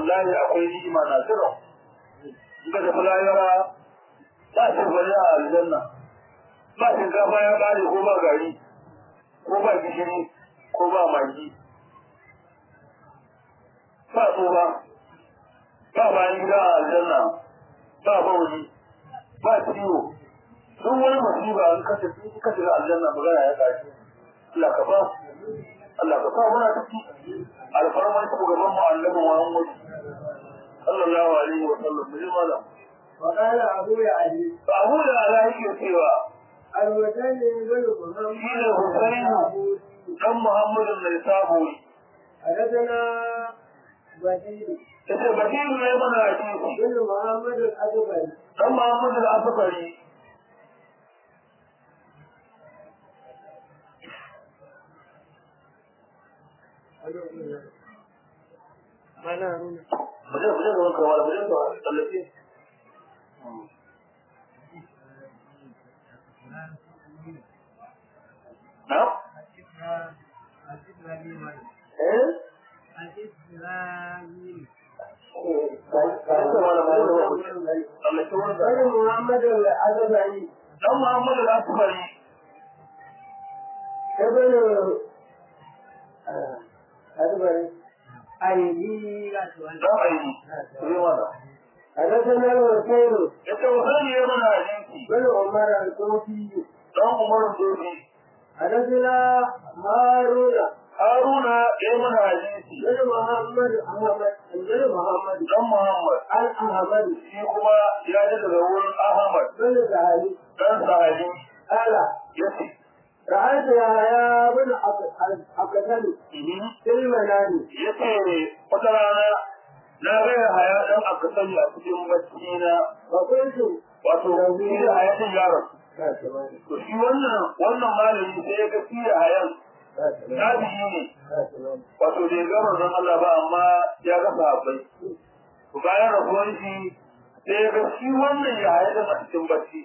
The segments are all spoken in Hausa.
wallahi akwai ni'ima na jira in ka tafi lahira ba shi bari a aljanna ba shinkafa ya ƙare ko ba gari ko ba gishiri ko ba magi ba tsoba ba bayan gida a aljanna ba bauli ba ciwo duk wani masiba an kashe in ka shiga aljanna magana ya kashi Allah ka ba Allah ka sa muna ciki alfarman shugaban mu annabi Muhammad sallallahu alaihi wa sallam mu ji malam وقال أبو علي ba abu da ala yake cewa الوثن بن محمد shi ne Husainu dan Muhammadu mai sabo حدثنا بديل yace basiru ne mana hadisi بن محمد الأكبر dan Muhammadu al-Asfari أنا هنا muje muje ga wanka wala muje ga tsallake na eh بن محمد الأكبر dan Muhammadu al-Asfari ابن أكبر أيدي dan aini sai wala حدثنا الوكيل yace Husaini ya mana hadisi بن عمر الكوفي dan Umar Dobi حدثنا هارون Haruna ya mana hadisi بن محمد أحمد بن محمد dan Muhammad الأحمد shi kuma ya ji daga wurin Ahmad بن سهل dan sahabi قال yace رأيت يحيى بن أقتل في المنام yace wata rana na ga haya dan aka sani a cikin bacci na فقلت wato shi da haya din yaron to shi wannan wannan malami sai ya ga shi da hayan tabi'i ne wato bai ga manzon Allah ba amma ya ga sahabbai to bayan rabuwar shi sai ya ga shi wannan ya haya din a cikin bacci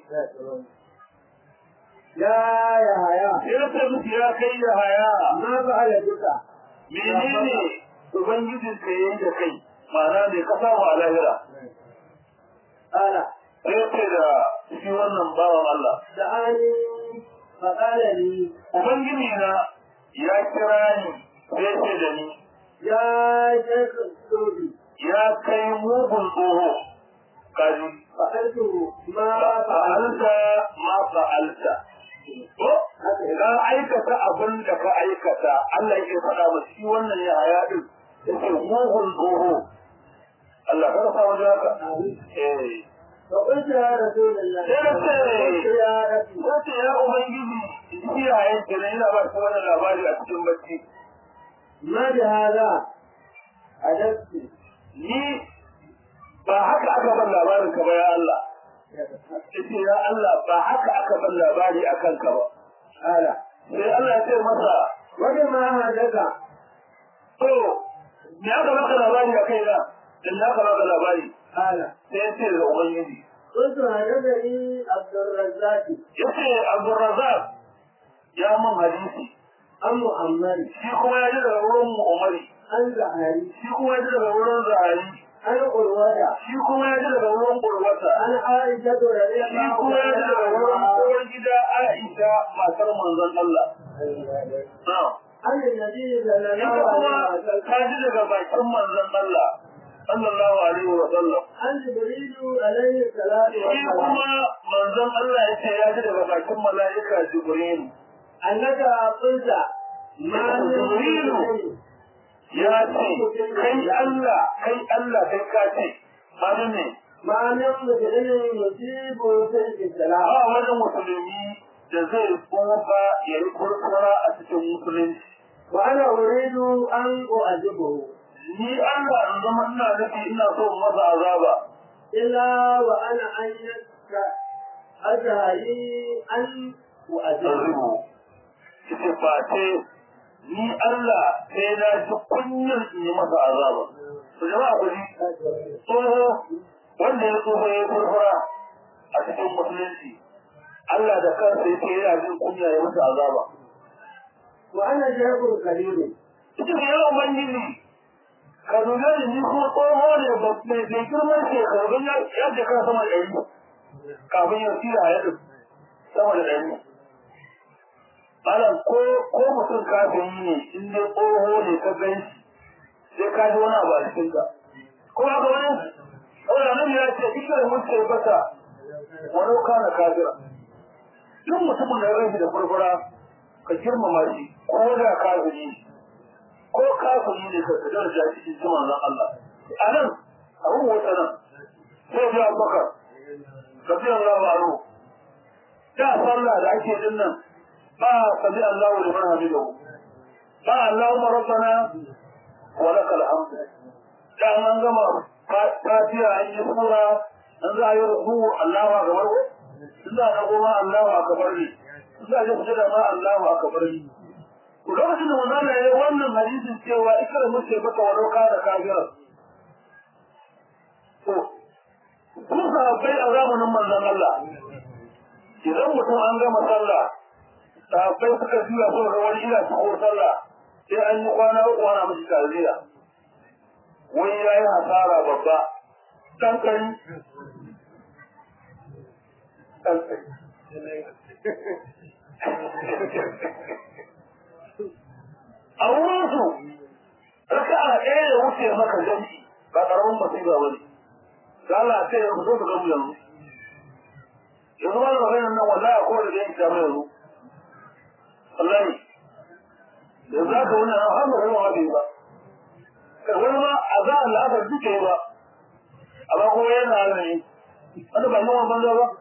يا يحيى sai ya ce musu ya kai ya haya ما فعل بك menene ubangijin ka yayi da kai ma'ana ne ka samu a lahira قال sai ya ce da shi wannan bawan Allah دعاني فقال لي ubangiji na ya kira ni sai ya ce da ni يا شيخ السوري ya kai mugun tsoho kaji فقلت ما فعلت fa'alta ma fa'alta ko ka aikata abin da ka aikata Allah yake faɗa ma shi wannan ya haya din yake mugun tsoho Allah ka sa wajen haka eh فقلت يا رسول الله sai na ce قلت يا ربي wace ya ubangiji shi ya yanke ne ina ba shi wannan labari a cikin bacci ما بهذا أدبت ni ba haka aka ban labarin ka ba ya Allah yace ya Allah ba haka aka ban labari akan ka ba قال sai Allah ya ce masa وبما هدك to me aka baka labari a kai na in na ka baka labari قال sai ya ce da ubangiji قلت هدكني عبد الرزاق yace Abdurrazzaq ya mun hadisi عن محمد shi kuma ya ji daga wurin Umari عن زهري shi kuma ya ji daga wurin Zahari عن قروة shi kuma ya ji daga wurin Urwata عن عائشة رضي shi الله kuma ya ji daga wurin عنها uwar gida Aisha matar manzon Allah na'am عن النبي صلى ita الله kuma عليه وسلم ta ji daga bakin manzon Allah sallallahu alaihi wa sallam عن جبريل عليه الصلاة shi والسلام kuma manzon Allah ya ce ya ji daga bakin mala'ika Jibril أنك قلت ما من جبريل ya ce kai Allah kai Allah kai ka ce ba ne ما من مجرم يصيب في السلام ba wani musulmi da zai tsufa ya yi kurkura a cikin musulunci وأنا أريد أن أعذبه ni Allah in zama ina nufi ina so in masa azaba إلا وأنا أنك أجهلي أن أعذبه azubu ce face ni Allah sai na ji kunyar in yi masa azaba to jama'a ku ji tsoho wanda ya tsoho ya yi kurkura a cikin musulunci Allah da kansa yake yana jin kunya ya masa azaba وأنا شيخ كبير ita ne yawan ubangiji ka dube ni ni kuma tsoho ne ba mai mai girman shekaru ya ya shekara sama da ɗari kafin ya tsira ya ɗin sama da ɗari malam ko ko mutum kafin yi ne in dai tsoho ne ka gan shi sai ka ji wani abu a cikin ka ko haka wani saboda nan ya ce ita da mutu ya bata wani kana kafira duk mutumin da ya gan shi da furfura ka girmama shi ko da kafiri ko kafiri ne ka kadar da shi cikin manzon Allah a nan abin wata nan sai ya Abubakar radiyallahu anhu da sallah da ake din nan ba sabi Allah wa liman hamidahu ba Allahumma rabbana wa lakal hamd da an gama fatiha an yi sura an za a yi ruku Allahu akbar ko za a goma Allahu akbar ne za a yi sujada ma Allahu akbar ne lokacin da manzon ya yi wannan hadisin cewa ikra muke baka walau ka da kafira to kun sahabbai a zamanin manzon Allah idan mutum an gama sallah sahabbai suka juya suka ga wani ina cikin sallah sai an yi kwana uku ana mishi tarbiya wani ya yi hasara babba ɗan kari ɗan kari a wurinsu raka a ɗaya da wuce maka jami'i ba ƙaramin masifa ba ne da Allah ce ya fito da gamu yanzu yanzu ba da maganin nan wallahi a kowane da yanki ta mai yanzu wallahi yanzu aka wani a har magana ma bai ba wani ma a za a la'akar duka ba amma kuma yana ne wanda ba yawan banza ba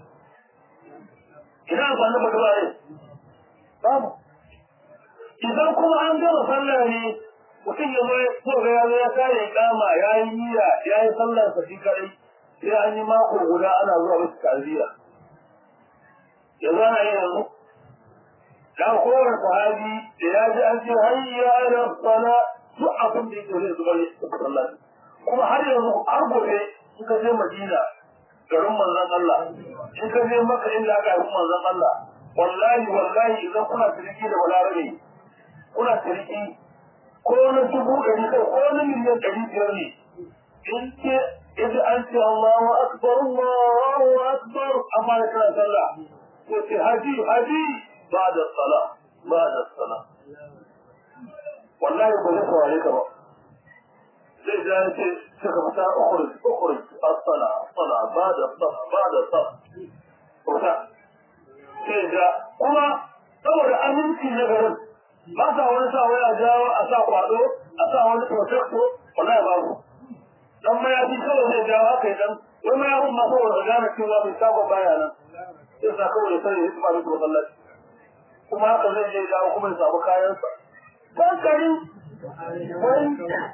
ina amfani ba ba ne babu idan kuma an gama sallah ne mutum ya zo ko ga ya zo ya kare kama ya yi niyya ya yi sallar sa shi kare sai an yi mako guda ana zuwa wasu tarbiya yanzu ana yin yanzu da kowane sahabi da ya ji an ce hayya ala sala duk abin da yake zai zuba ne sallah kuma har yanzu har gobe in ka je Madina garin manzon Allah in ka je Makka inda aka yi manzon Allah wallahi wallahi idan kuna tiriki da balarabe kuna tiriki ko na dubu ɗari kai ko na miliyan ɗari biyar ne in ce idan an ce Allahu akbar Allahu akbar amma da kana sallah ko ce haji haji ba da sala ba da sala wallahi ba zai saurare ka ba zai ja ya ce suka fita ukhrij ukhrij as-sala as-sala ba da sala ba da sala kusa sai ga kuma saboda aminci na garin ba sa wani sa waya jawo a sa kwado a sa wani protecto wallahi babu dan mayafi kawai zai jawo haka idan wai mayafin ma saboda ka gane cewa bai saba baya nan sai sa kawai sai ya hikima da masallaci kuma haka zai je jawo kuma ya samu kayansa kankari wai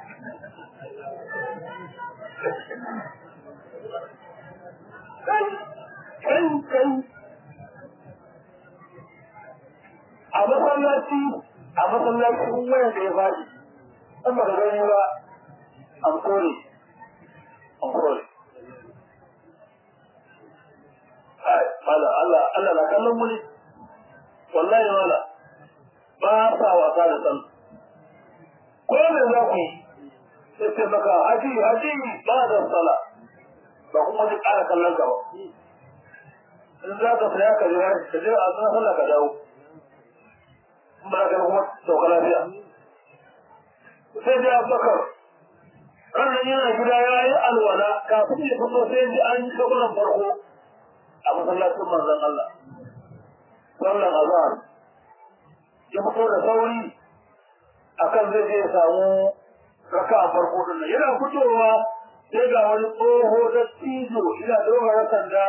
kai kai kai a masallaci a masallaci in wayan da ya faɗi an ba ka gani ba an kore an kore mala Allah Allah na kallon mu ne wallahi mala ba sa wasa da san ko me za ku yi sai ce maka haji haji ba da sala ba kuma ji ƙara kallon ka ba in za ka saya ka je ka je a sanar sallah ka dawo ba ka kuma sauka lafiya sai dai abubakar ranar yana gida ya yi alwala kafin ya fito sai ji an yi kabulan farko a masallacin manzon Allah sallan azhar ya fito da sauri akan zai je ya samu raka a farko din nan yana fitowa sai ga wani tsoho da tijo ina dogara sanda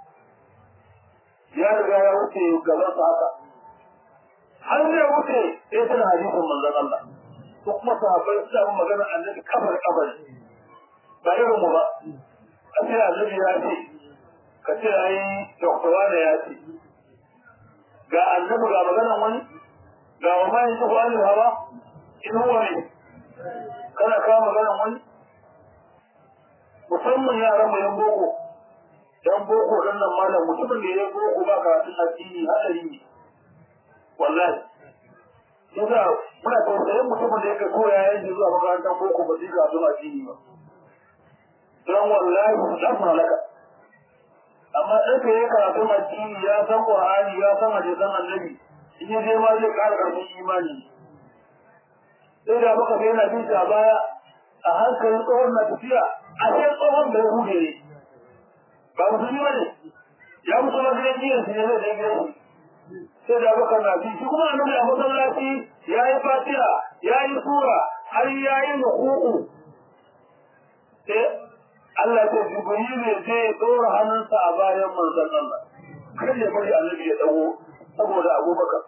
ya riga ya wuce gaban sa haka har zai wuce sai tana hadisin manzon Allah ko kuma sahabbai suna yin magana annabi kafar kafar ba irin mu ba a ce annabi ya ce ka ce ai doktora ne ya ce ga annabi ga maganan wani ga wa mai tuhu an hawa in huwa ne kana kawo maganan wani musamman yaran mu yan boko yan boko dan nan malam mutumin da ya boko ba karatun addini hadari ne wallahi yasa muna tausayin mutumin da yake koya yayin zuwa makarantar boko ba zai ga zuwa addini ba don wallahi za su halaka amma ɗan ka yi karatun addini ya san qur'ani ya san hadisan annabi in ya je ma zai ƙara ƙarfin imani sai da baka ga yana bin a baya a hankalin tsohon na tafiya a sai tsohon bai hude ne ba musulmi ba ne ya musu na gidan jiyan su ne zai je gidan sai da baka na bi shi kuma annabi a masallaci ya yi fatiha ya yi sura har ya yi ruku'u sai Allah ce Jibril ne zai ɗora hannunsa a bayan manzon Allah kar ya bari annabi ya dago saboda Abubakar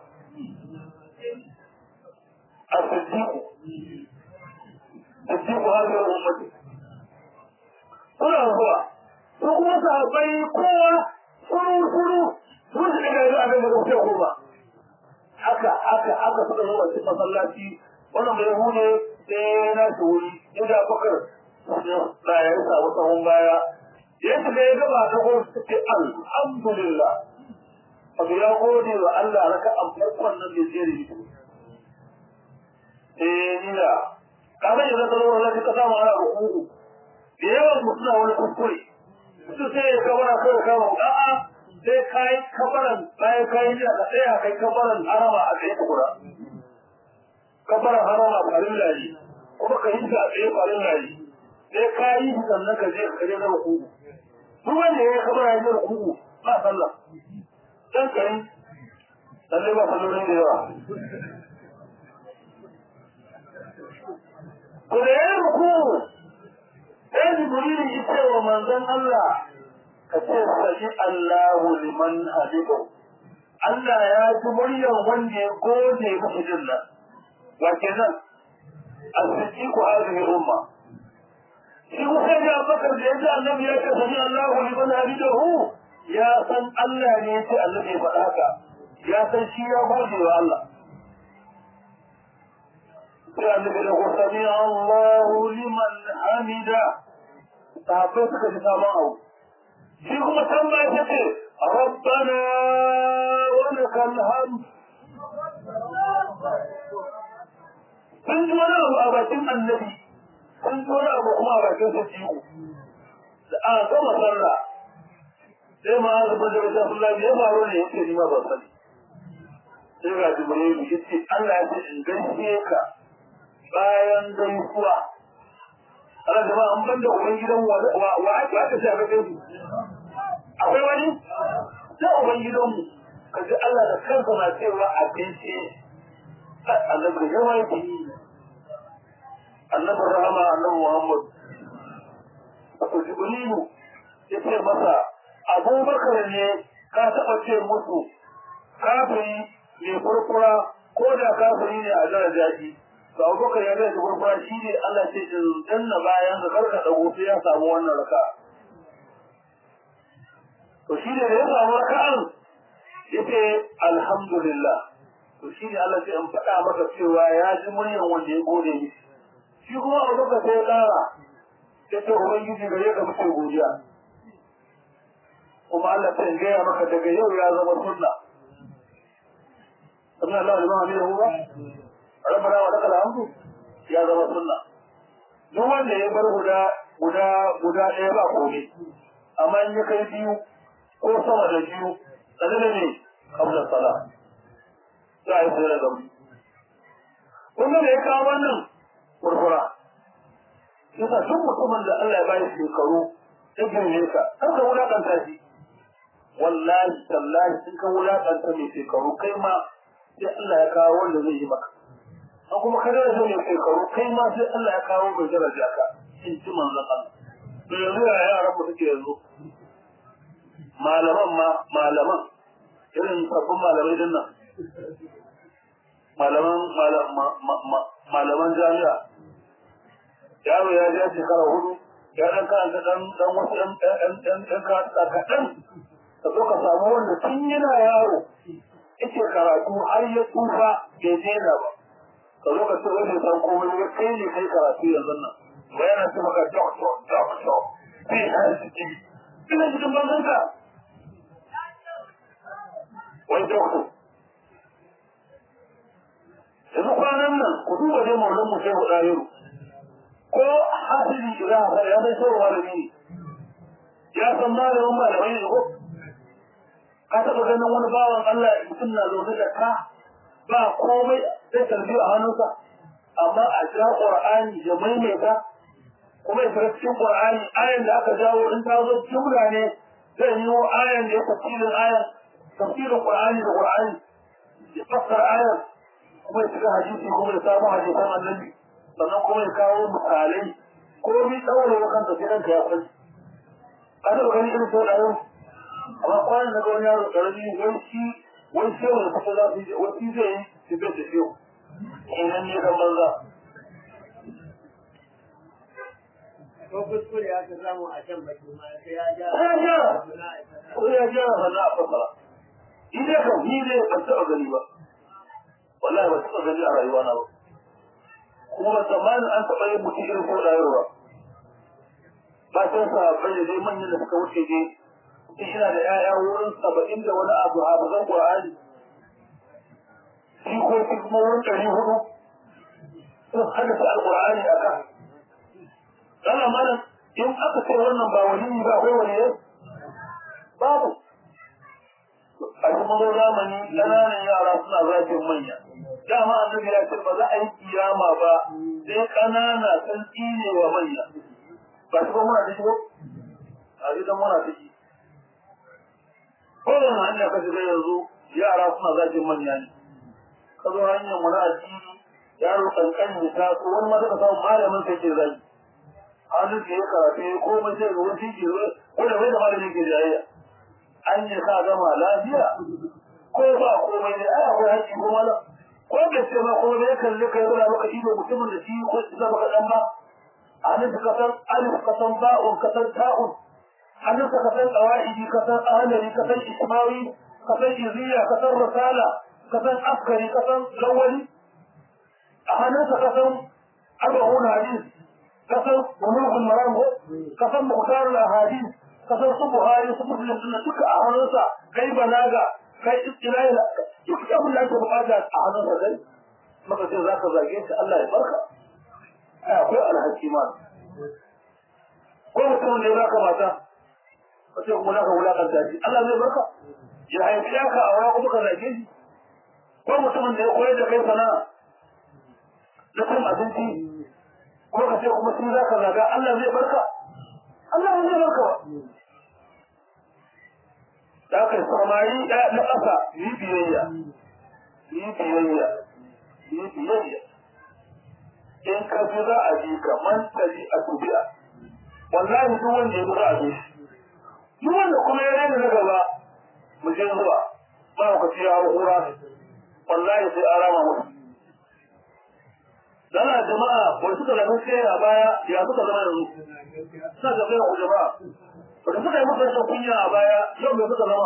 الصديق صديق هذه الأمة kuna zuwa su kuma sahabbai kowa suru suru sun shi daga yanzu abin da ga wuce koma haka haka haka suka zo wasu masallaci wannan bai hune sai na shi wuri inda bakar na ya samu tsawon baya ya shiga ya gaba ta gwamnati ta ce alhamdulillah abu ya gode wa Allah raka an farkon nan da zai rubuta eh nila kamar yadda ta zama zai ka samu ana rukuku da yawan mu suna wani kuskure su sai ya kabara kai kama a'a sai kai kabaran bayan kai da ka tsaya kai kabaran harama a tsaye ka kura kabaran harama farin layi kuma ka yi ta a tsaye farin layi sai ka yi sannan ka je ka je na rukuku duk wanda ya yi kabara ya je rukuku ba sallah dan kai lalle ba sallolin da yawa ku da ya ruku sai jibrilu ya ce wa manzon Allah ka ce sami Allahu liman hadidu Allah ya ji muryar wanda ya gode musu jinna wa kenan as-siddiqu hadhihi umma shi kuma ya bakar da yaji annabi ya ce sami Allahu liman hadidu ya san Allah ne ya ce Allah ya faɗa haka ya san shi ya gode wa Allah sai annabi da ko sami Allahu liman hamida sahabbai suka ji sabon abu shi kuma can ba ya ce rabbana wa lakal hamd sun ji wani abu a bakin annabi sun ji wani abu kuma a bakin sa ciwo da a gama sallah sai ma an zuba da wata sallah ya faru ne yake ni ma ba sani sai ga jibril ya ce Allah ya ce in gaishe ka bayan gaisuwa ana jama'a an banda uban gidan wa ake aka ce aka gaisu akwai wani sai uban gidanmu ka ji Allah da kansa na cewa a gaishe annabi da yawa yake yi annabi rahama annabi muhammad wato jibrilu ya ce masa abubakar ne ka taɓa ce musu kafiri mai furfura ko da kafiri ne a daraja shi to abubakar ya ga da gurgura shi ne Allah ce in danna bayan da karka dago sai ya samu wannan raka to shi ne da ya samu raka'an yace alhamdulillah to shi ne Allah sai in faɗa maka cewa ya ji muryan wanda ya gode ni shi kuma abubakar sai ya ƙara ya ce ubangiji gare ka muke godiya kuma Allah sai in gaya maka daga yau ya zama sunna Sabina Allah liman hamidahu ba? rabbana wa lakal hamdu ya zama sunna duk wanda ya bar guda guda guda ɗaya ba komai amma in ya kai biyu ko sama da biyu tsada da ne kabla sala za a yi sai da gamu kun da ya kawo wannan kurkura yasa duk mutumin da Allah ya bayi shekaru ya girme ka kar ka wulakanta shi wallahi tallahi in ka wulakanta mai shekaru kai ma sai Allah ya kawo wanda zai yi maka an kuma kada da mai shekaru kai ma sai Allah ya kawo mai daraja ka in ji manzon Allah to yanzu ya yaran mu suke yanzu malaman ma malaman irin sabbin malamai din nan malaman malaman jami'a yaro ya ja shekara hudu ya dan karanta dan dan wasu dan dan dan dan kaɗan ka zo ka samu wanda tun yana yaro yake karatu har ya tsufa bai daina ba ka zo ka ce wani san komai ya kai ne kai karatu yanzu nan ba yana ce maka doctor doctor PhD ina cikin banzan ka wai doctor yanzu kwanan nan ku duba dai maulan mu sai huɗa yau ko hasili za a fara ya bai sauwa malami ne ya san malamin malamai ne ko ka taɓa ganin wani bawan Allah mutum na zaune da ka ba komai sai tarbiya a hannunsa amma a ja Qur'ani ya maimaita kuma ya fara cikin Qur'ani ayan da aka jawo in ta zo jumla ne zai yi wa ayan da ya tafsirin ayan tafsirin Qur'ani da Qur'ani ya fassara ayan kuma ya shiga hadisi kuma ya samu hadisan annabi sannan kuma ya kawo misalai ko mi daure wa kanta sai kanka ya sani ka taɓa gani irin sau da yau amma kwanan daga wani yaro ƙarami wai shi wai sai wani kusa za su yi wai shi zai yi su bai da shehu kenan ne kan banza ko kuskure aka samu a can baki ma sai ya ja ya gyara ko ya gyara sannan a fassara idan kan ni ne ban taɓa gani ba wallahi ban taɓa gani a rayuwa na ba kuma zamanin an taɓa yin mutum irin sau da yau ba ba sai sa bai dai manyan da suka wuce dai mutum yana da 'ya'ya wurin saba'in da wani abu a bazan ƙur'ani jikoki kuma wurin ɗari hudu sun hadasa alƙur'ani a kan Dala malam in aka ce wannan ba wani ba akwai wani yau? Babu. A kuma zo zamani ƙananan yara suna zafin manya. Dama annabi ya ce ba za a yi kiyama ba sai ƙanana sun tsine wa manya. Ba shi ba muna da shi ba? A gidan muna da shi. Kowane hanya ka shiga yanzu yara suna zafin manya ne. Ka zo hanyar wani addini yaro kankan ya taso wani ma zaka samu malamin sai ke zagi. hannun ke ya karatu ya komai sai ga wasu ke zo ko da bai da malamin ke jayayya an yi sa gama lafiya ko ba komai ne ai akwai haƙƙi ko malam ko bai ce ma ko bai kalle kai zura maka ido mutumin da shi ko shi zama kaɗan ba hannun ka san alif ka san ba'un ka san ta'un hannun ka san qawaidi ka san ahlari ka san ismawi ka san iziya ka san risala ka san askari ka san lawali a hannun ka san arba'un hadis kasar bulugul maram ko kasar muhtar al-ahadith kasar su buhari su muslim din duka a hannunsa kai balaga kai istilahi duk abin da ake bukata a hannunsa kai maka sai zaka zage shi Allah ya barka ai akwai alhaki ma ko mutum ne zaka mata wace kuma zaka wulakanta shi Allah zai barka ya haifi ka a wani kuma ka zage shi ko mutumin da ya koyar da kai sana'a na cin abinci ko ka ce kuma shi zaka zaga Allah zai barka Allah zai barka ba da ka samari na ƙasa yi biyayya yi biyayya yi biyayya in ka fi za a ji ka mantali a tubiya wallahi duk wanda ya za a bi duk wanda kuma ya rena na gaba mu je zuwa ba ku ci ya hura wallahi sai an rama musu dana jama'a wani suka zama sai a baya ya suka zama yanzu suna da kai ku jama'a wanda suka yi muka rashin kunya a baya yau mai suka zama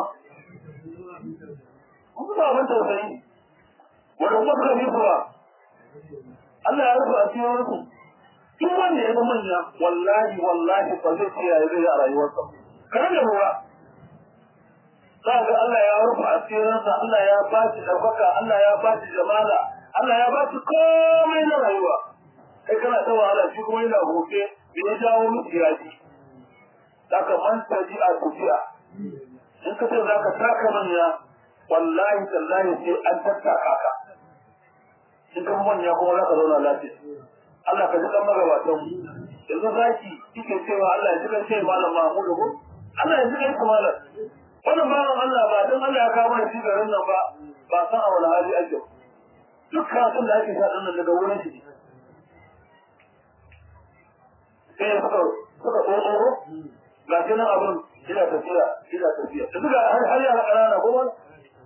kuma ba abin tausayi wanda kuma suka yi kuwa Allah ya rufe a cikin su duk wanda ya zama manya wallahi wallahi ba zai ce ya zai a rayuwarsa kana da ruwa za ga Allah ya rufe a cikin Allah ya ba shi ɗaukaka Allah ya ba shi jamala Allah ya ba shi komai na rayuwa kai kana ta wahala shi kuma yana hoke da ya jawo miki yaji daga man taji a tafiya in ka ce zaka taka manya wallahi tallahi sai an tattaka ka in ka manya kuma zaka zauna lafiya Allah ka ji kan magabatan yanzu zaki kike cewa Allah ya ji kan sai malam Mahmudu ko Allah ya ji kan malam wannan bawan Allah ba dan Allah ya kawo mana shi garin nan ba ba san a wani hali ake ba duk karatun da ake sa nan daga wurin shi sai suka suka tsoro ga shi nan abin ina tafiya ina tafiya da suka har har yara ƙanana ko wani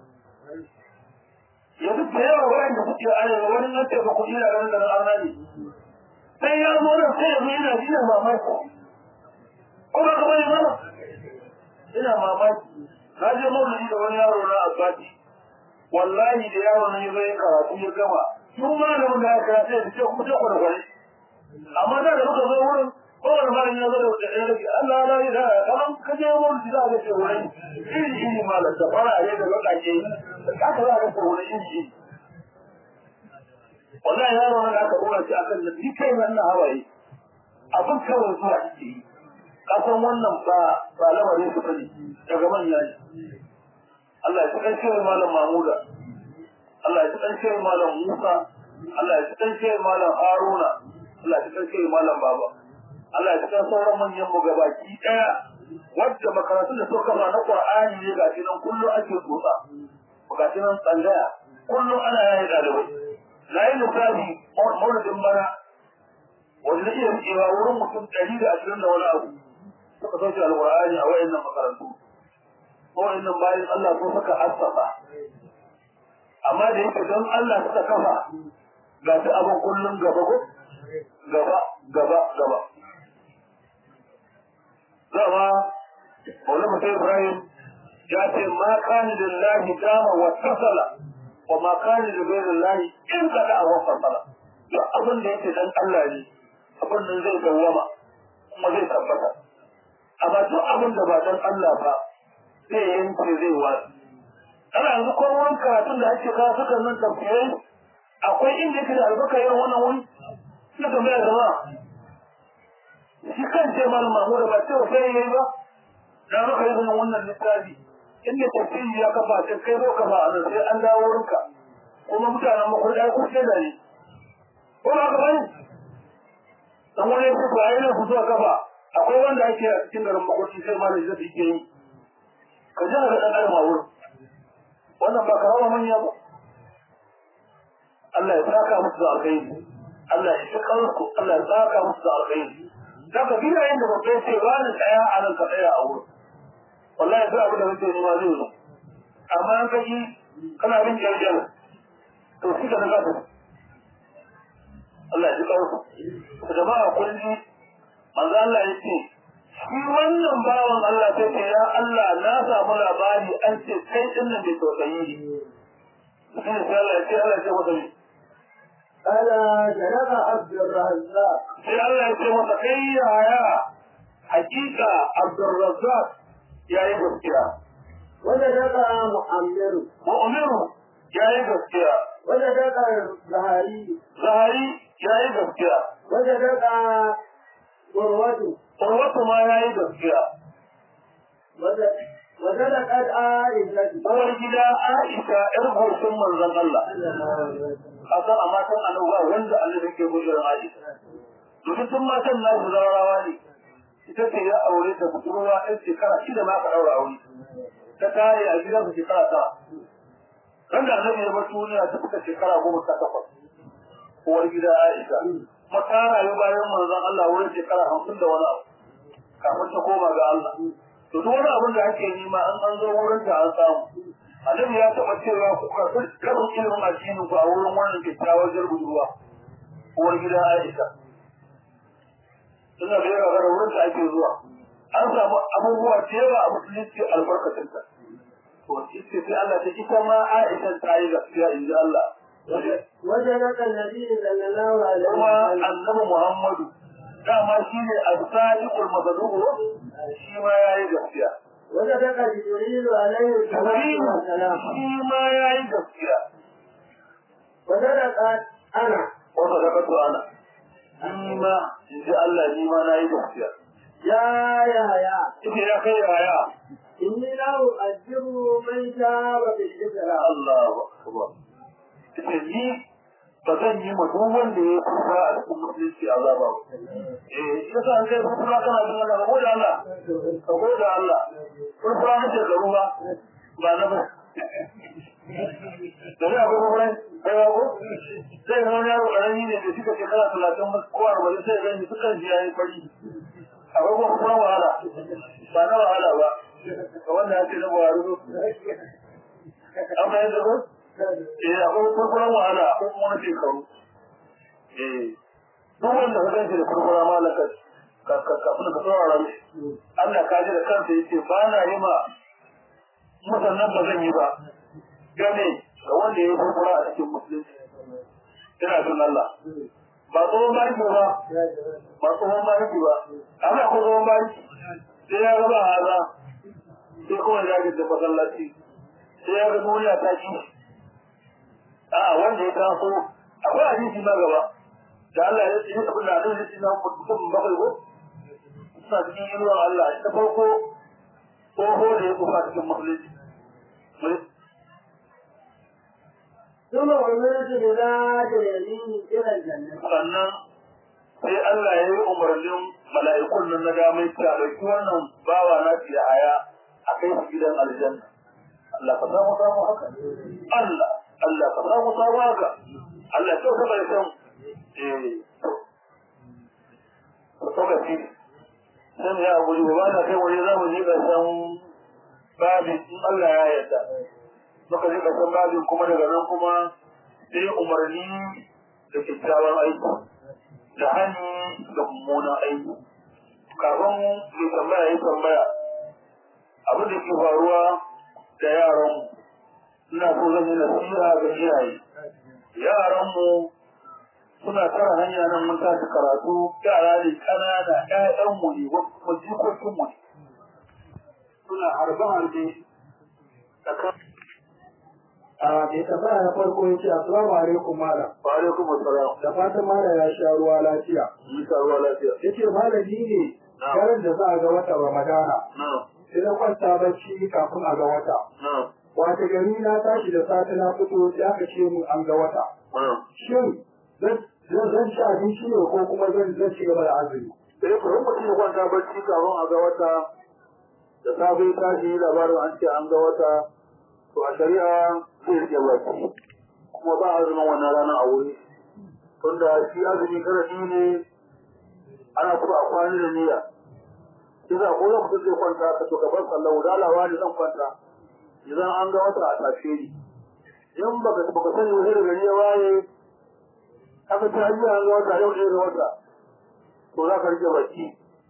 yanzu da yawa wayan da kuke arewa wani nan ce ba ku ina ganin da nan arna ne sai ya zo nan sai yanzu ina ina mamaki ko ba ka bane mana ina mamaki na je maulidi da wani yaro na asibiti wallahi da yaro ne zai karatu ya gama tun malamin da ya karatu ya ce kuma ta kwarkwari amma da da muka zo wurin kowane malamin ya zo da wata ɗaya rage Allah la yi da kaman ka je wurin da za a ce wurin iri iri malam da fara ne da lokaci haka za a ce wurin iri iri wallahi yaro nan aka dora shi akan da ni kai nan na hawaye abin kawai zuwa yake yi kasan wannan ba ba lamarin su bane daga manya ne Allah ya ci kan malam Mahmuda Allah ya ci kan malam Musa Allah ya ci kan malam Haruna Allah ya ci kan malam Baba Allah ya ci kan sauran manyan mu gabaki daya wadda makarantun da suka kama na Qur'ani ne ga shi nan kullu ake tsotsa ga shi nan tsangaya kullu ana yayi dalibai na yi lissafi maulidin bana wanda na iya cewa wurin mutum ɗari da ashirin da wani abu suka sauke alƙur'ani a wayannan makarantu wayannan bayan Allah ko suka assasa amma da yake don Allah suka kafa ga shi abin kullum gaba ko gaba gaba gaba dama Maulana Musa Ibrahim ya ce ma kani lillahi dama wa tasala wa ma kani da gairin lahi in kada a wasan sala duk abin da yake dan Allah ne abin nan zai dawwama kuma zai tabbata amma duk abin da ba dan Allah ba zai yanke zai wasu ana yanzu ko wurin karatun da ake kawo suka nan tafsirai akwai inda yake da albarka irin wannan wuri na tambaya zama shi kan ce malam mahmuda ba ce sai yayi ba na maka yi zaman wannan littafi inda tafsiri ya kafa ce kai zo kafa a nan sai an dawo wurinka kuma mutanen makwai ɗaya ko da ne ko ba ka bane dan wani ya fito a yi nan fito a kafa akwai wanda ake a cikin garin makwai sai malam zai ke yi ka ji ga ɗan adam a wurin wannan ba karama manya ba Allah ya saka musu da alkhairi Allah ya saka musu Allah ya saka musu da alkhairi daga gidayen da babban ce ba ni tsaya a nan ka tsaya a wurin wallahi sai abu da kake nema zai zo amma an kaji kana bin jarjar to shi ka naga ta Allah ya ji ƙarfi da jama'a kulli manzo Allah ya ce shi wannan bawan Allah sai ce ya Allah na samu labari an ce kai din nan bai tausayi ne sai Allah ya ce Allah ya ce masa ne ألا جنب عبد الرزاق sai Allah ya ce masa kai yaya hakika Abdurrazzaq ya yi gaskiya وجدك محمد mu'minu ya yi gaskiya وجدك زهري zahari ya yi gaskiya وجدك قروة urwatu ma ya yi gaskiya وجدك عائشة uwar gida Aisha yar goshin manzon Allah kasan a matan annabawa wanda Allah yake gudun Aisha domin tun matan na su zawarawa ne ita ce ya aure ta budurwa ɗan shekara shida ma ka ɗaura aure ta tare a gidan su shekara ta ran da annabi ya bar duniya ta fita shekara goma sha takwas uwar gida Aisha kuma ta rayu bayan manzon Allah wurin shekara hamsin da wani abu kafin ta koma ga Allah to duk wani abin da ake nema an an zo wurin ta an samu annabi ya taɓa cewa ku karɓi karin ilimin addinin ku a wurin wannan kyakkyawar jargudurwa uwar gida Aisha suna da yawa da wurin da ake zuwa an samu abubuwa da yawa a musulunci albarkacinta to ita sai Allah ta ita ma Aisha ta yi gaskiya in ji Allah وجدك النبي صلى الله عليه kuma وسلم annabi Muhammadu dama shi ne as-sadiqul masduq shi ma yayi gaskiya وجدك جبريل عليه الصلاة Jibrilu والسلام shi ma yayi gaskiya وجدك أنا wanda da kato ana ni ma in ji Allah ni ma na yi gaskiya يا يحيى ita ya kai yaya إني لا أؤجر من شاب بالإسلام Allahu akbar ita ni ba zan yi ma duk wanda ya kusa a cikin musulunci azaba ba eh ita sa an kai kusa kana jin Allah ka gode Allah ka gode Allah kusa na shekaru ba ba na ba da ne akwai kwakwarai kai ba ko zai zama yaro ƙarami ne da suka shekara talatin ko arba'in sai gani dukkan shi ya yi fari akwai kuma kuma wahala ba na wahala ba ga wannan ya ce na buhari ko an bayan da ko eh akwai kurkuran wahala akwai kuma na shekaru eh duk wanda ka ganshi da kurkura ma laka ka ka kafin ka saurara mishi Allah ka ji da kansa yace ba na yi ma musannan ba zan yi ba game ga wanda ya yi kurkura a cikin musulunci ina son Allah ba tsohon barki ba ba tsohon barki ba amma ko tsohon barki sai ya gaba haza sai kuma ya ga da masallaci sai ya ga duniya ta ci a wanda ya taso akwai hadisi na gaba da Allah ya ce abin da Allah ya ce na mutum bakwai ko suna cikin inuwar Allah ta farko tsoho da ya kufa cikin musulunci ثم أمرت بذات اليمين إلى الجنة sannan sai Allah ya yi umarnin mala'ikun nan na damai ta ɗauki wannan bawa na fi haya a kai su gidan aljanna. Allah ka samu samu haka. Allah, Allah ka samu samu haka. Allah kyau ta bai san. Eh, to ga shi. Sai mu ya guri ba na kai wani za mu je ga san babin in Allah ya yarda. Muka je ga san babin kuma daga nan kuma sai umarni da kyakkyawan aiki. da hani da mummunan aiki kafin mai tambaya ya tambaya abin da ke faruwa da yaran ina so zan yi nasiha ga iyaye yaran mu suna tara hanya nan mun tashi karatu yara ne kanana ƴaƴan mu ne kuma jikokin mu ne suna harbe harbe da kan a mai tambaya na farko ya ce assalamu alaikum malam wa alaikum assalam da fatan malam ya sha ruwa lafiya yi ruwa lafiya ya ce malami ne daren da za a ga wata ramadana na sai na kwanta bacci kafin a ga wata na wata gari na tashi da safe na fito sai aka ce mun an ga wata na shin zan zan zan ci abinci ne ko kuma zan zan ci gaba da azumi sai ku rin mutum ya kwanta barci kafin a ga wata da safe ya tashi labarin an ce an ga wata to a shari'a zai rike baki kuma ba azumin wannan rana a wuri tunda shi azumi karami ne ana kuma a kwani da niyya sai za ko zan zai kwanta ka to gaban sallahu da alawa ne zan kwanta idan an ga wata a tashe ni in baka baka sani wani da gari ya waye aka ta hanyar an ga wata yau ne ga wata to za ka rike baki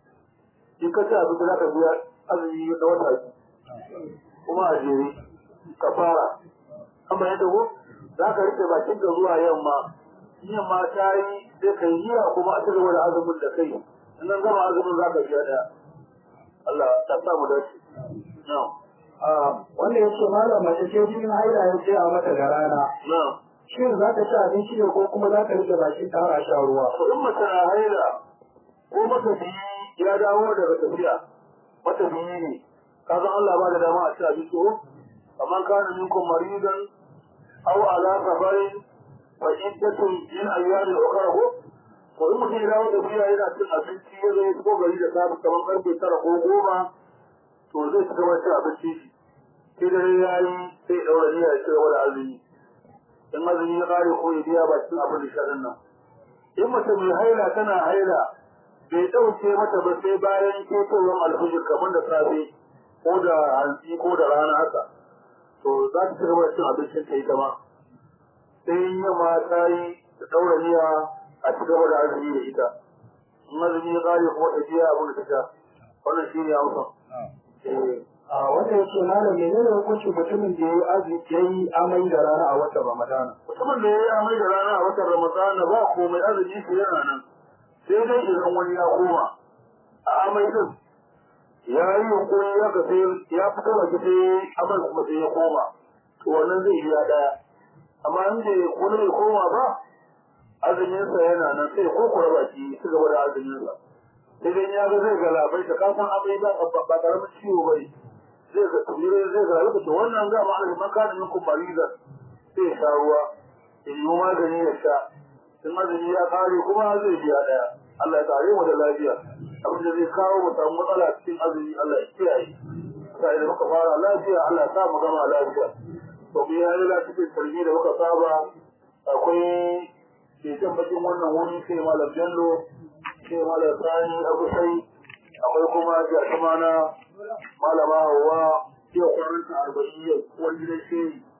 in ka ci abinci za ka biya azumi na wata biyu kuma a jere ka fara amma yadda ko za ka rike bakin ka zuwa yamma in yamma ta yi sai ka yi niyya kuma a ci gaba da azumin da kai in nan gama azumin za ka biya daya Allah ta sa mu dace na'am a wanda ya ce malam mace ce jinin haila ya ce a mata da rana na'am shin za ta ci abinci ne ko kuma za ta rike bakin ta har a sha ruwa to in mace na haila ko matafiyi ya dawo daga tafiya matafiyi ne ka san Allah ba da dama a ci abinci ko amma kana minkum maridan aw ala safarin fa iddatun min ayyamin ukhra ko ko in mutum ya dawo tafiya yana cin abinci ya zo ya shigo gari da safe kamar karfe tara ko goma to zai ci gaba da cin abinci sai dare ya yi sai ya daura niyya ya ci gaba da azumi in azumi ya kare ko ya biya bakin abin da shaɗin nan in mace mai haila tana haila bai ɗauke mata ba sai bayan ketowar alfijir kamar da safe ko da hantsi ko da rana haka to za ta ci gaba da cin abincin ta ita ma sai in yamma ta yi ta ɗaura niyya a ci gaba da azumi da ita in azumi ya kare kuma ta biya abin da ta sha wannan shi ne amsa. Eh, a wanda ya ce malam menene hukuncin mutumin da ya yi azumi ya yi amai da rana a watan ramadana mutumin da ya yi amai da rana a watan ramadana ba komai azumi su yana nan sai dai idan wani ya koma a amai din ya yi yunkuri ya ga sai ya fito da sai amai kuma sai ya koma to wannan zai iya daya amma in da wani bai koma ba azuminsa yana nan sai ko kura baki su gaba da azuminsa sai dai ya ga zai ga labai ta kasan amai ba ba karamin ciwo bai zai ga tsire zai ga labai to wannan ga ma'ana makanin minkum maridan sai ya sha ruwa ya yi magani ya sha in azumi ya kare kuma zai biya daya Allah ya kare mu da lafiya abin da zai kawo mu samu matsala cikin azumi Allah ya kiyaye sai da muka fara lafiya Allah ya sa mu gama lafiya to mu yi halila cikin tarbi da muka saba akwai ke jan bakin wannan wuri sai malam Bello sai malam Sani Abu Sai akwai kuma jami'a na malama Hawwa yau kwananta arba'in yau wani gidan shehi